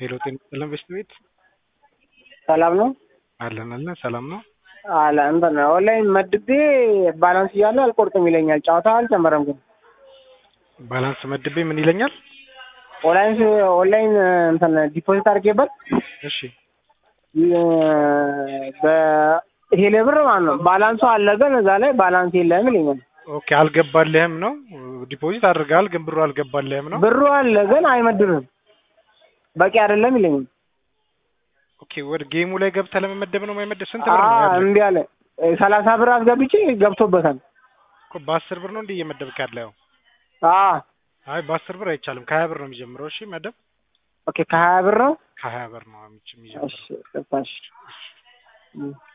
ሄሎ ጤና ይስጥልን በሽት ቤት ሰላም ነው አለን አለን ሰላም ነው አለ እንትን ኦንላይን መድቤ ባላንስ እያለ አልቆርጥም ይለኛል። ጨዋታ አልጨመረም ግን ባላንስ መድቤ ምን ይለኛል? ኦንላይን ኦንላይን እንትን ዲፖዚት አድርጌበት እሺ በቴሌ ብር ማለት ነው ባላንሱ አለ ግን እዛ ላይ ባላንስ የለም ይለኛል። ኦኬ አልገባልህም ነው ዲፖዚት አድርገሃል ግን ብሩ አልገባልህም ነው ብሩ አለ ግን አይመድብም በቂ አይደለም ይለኛል። ኦኬ ወደ ጌሙ ላይ ገብተህ ለመመደብ ነው የማይመደብ ስንት ብር ነው አዎ ያለህ? እምቢ አለ። ሰላሳ ብር አስገብቼ ገብቶበታል። እኮ በአስር ብር ነው እንዲህ እየመደብክ ያለው አዎ አይ በአስር ብር አይቻልም ከሀያ ብር ነው የሚጀምረው እሺ መደብ ኦኬ ከሀያ ብር ነው። ከሀያ ብር ነው የሚጀምረው እሺ ገባሽ።